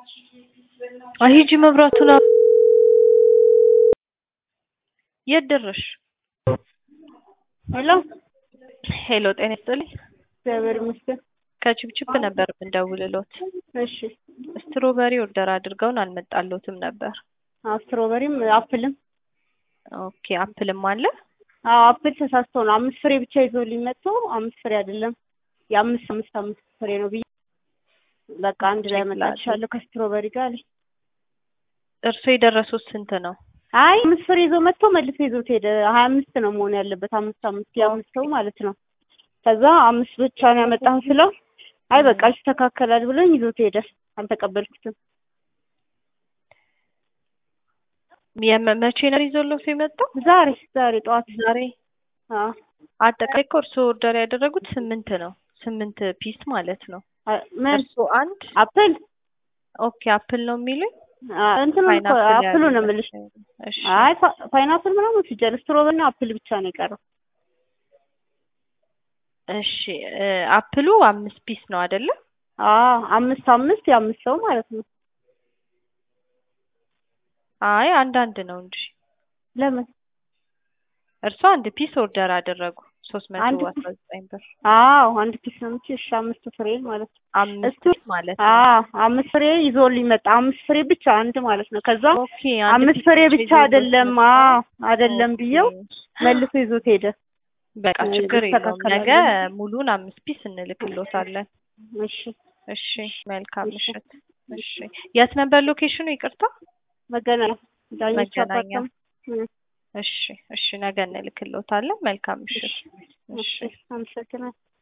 ሂጂ መብራቱን አ የት ደረሽ? ሄሎ ሄሎ ጤና ይስጥልኝ። እግዚአብሔር ይመስገን። ከችፕችፕ ነበር የምንደውልሎት። እሺ ስትሮበሪ ኦርደር አድርገውን አልመጣሎትም ነበር። አዎ ስትሮበሪም አፕልም ኦኬ አፕልም አለ። አዎ አፕል ተሳስቶ ነው አምስት ፍሬ ብቻ ይዞልኝ መጥቶ አምስት ፍሬ አይደለም የአምስት አምስት አምስት ፍሬ ነው ብዬ በቃ አንድ ላይ መጣልሻለሁ ከስትሮበሪ ጋር አለኝ። እርሶ የደረሱት ስንት ነው? አይ አምስት ፍሬ ይዞ መጥቶ መልሶ ይዞት ሄደ። ሀያ አምስት ነው መሆን ያለበት አምስት አምስት የአምስት ሰው ማለት ነው። ከዛ አምስት ብቻ ነው ያመጣሁ ስለው አይ በቃ ይስተካከላል ብሎኝ ይዞት ሄደ። አልተቀበልኩትም። የመ- መቼ ነው ይዞሎት የመጣው? ዛሬ ዛሬ ጠዋት ዛሬ። አዎ አጠቃላይ እኮ እርሶ ኦርደር ያደረጉት ስምንት ነው። ስምንት ፒስ ማለት ነው። አ- ምን እርሶ አንድ አፕል ኦኬ አፕል ነው የሚሉኝ? አ- እንትኑ እኮ ፓይናፕል አፕሉ ነው ያለበት። የምልሽ። እሺ አይ ፓ- ፓይናፕል ምናምን ሲጀር ስትሮበሪ እና አፕል ብቻ ነው የቀረው። እሺ እ አፕሉ አምስት ፒስ ነው አይደለ? አዎ አምስት አምስት የአምስት ሰው ማለት ነው። አይ አንዳንድ ነው እንጂ ለምን? እርሶ አንድ ፒስ ኦርደር አደረጉ ሶስት መቶ አንድ አስራ ዘጠኝ ብር አዎ አንድ ፒስ ነው እንጂ እሺ አምስት ፍሬ ማለት ነው። አምስት እሱ ፒስ ማለት ነው። አዎ አምስት ፍሬ ይዞልኝ መጣ። አምስት ፍሬ ብቻ አንድ ማለት ነው። ከዛ ኦኬ አንድ አምስት ፒስ ፍሬ ብቻ ብቻ ይዞት አይደለም መጣ። አዎ አይደለም ብዬው ኦኬ። መልሶ ይዞት ሄደ። በቃ እ ችግር የለውም። ይስተካከላል ነገ ብዬ። ሙሉን አምስት ፒስ እንልክሎታለን። እሺ እሺ መልካም እሺ ምሽት። እሺ የት ነበር ሎኬሽኑ? ይቅርታ መገናኛ ዳኞች መገናኛ። አፓርታማ እ እሺ እሺ ነገ እንልክሎታለን። መልካም ምሽት። እሺ እሺ አመሰግናለሁ።